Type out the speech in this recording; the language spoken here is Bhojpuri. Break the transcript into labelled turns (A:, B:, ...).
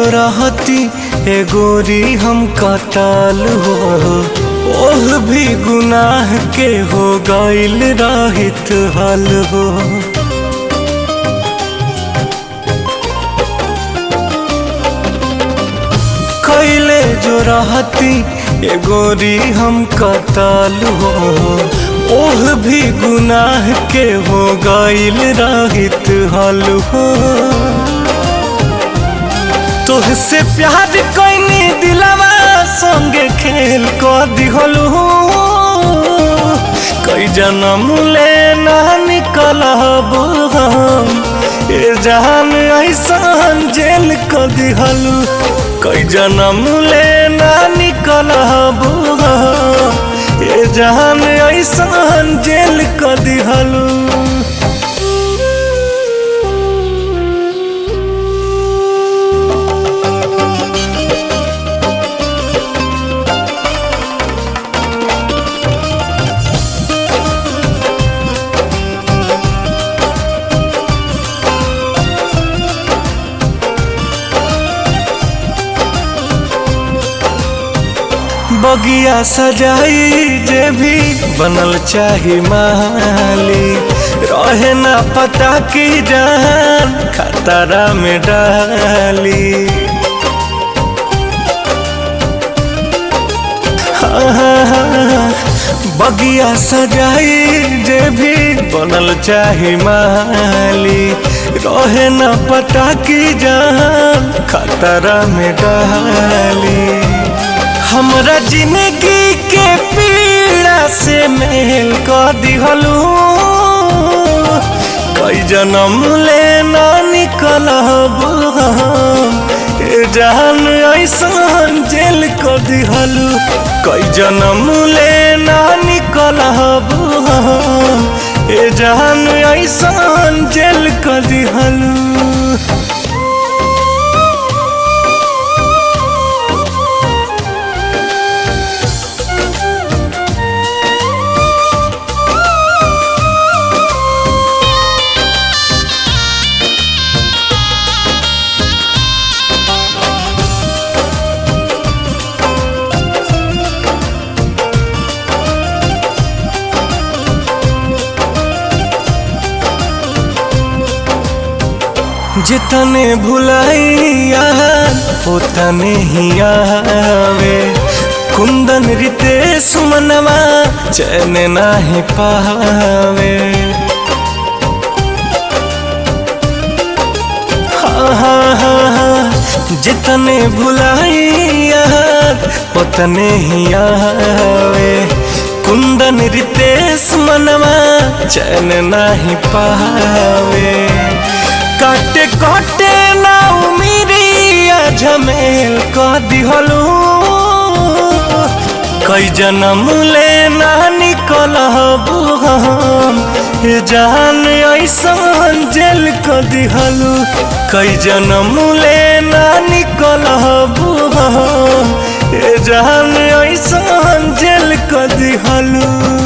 A: रहती ए गोरी हम कताल हो ओह भी गुनाह के हो गईल रहित हल हो कैले जो रहती ए गोरी हम कताल हो ओह भी गुनाह के हो गईल रहित हल हो तोहसे प्यार कैनी दिलवा संगे खेल क दिहलू कई जन्म ले ना निकलब हम ए जान ऐसान जेल क दिहलू कई जन्म ले ना निकलब हम ए जान ऐसान जेल क दिहलू बगिया सजाई जे भी बनल चाही माली रहे ना पता की जान खतरा में डाली हाँ, हाँ, हाँ, बगिया सजाई जे भी बनल चाही माली रहे ना पता की जान खतरा में डाली हमरा जिंदगी के पीड़ा से मेल कर दिहलू कई जन्म ले ना निकलब हम ए जान ऐसान जेल कर दिहलू कई जन्म ले ना निकलब हम ए जान ऐसान जेल कर दिहलू जितने भुलाइया उतने ही आवे कुंदन रितेश मनवा चैन नाही पावे हाँ हाँ हाँ हाँ जितने भुलाइया उतने ही आवे कुंदन रितेश मनवा चैन नाही पावे काटे काटे ना उमिरिया झमेल क दिहलू कई जन्म ले ना निकलब हम ए जान ऐसान जेल क दिहलू कई जन्म ले ना निकलब हम ए जान ऐसान जेल क दिहलू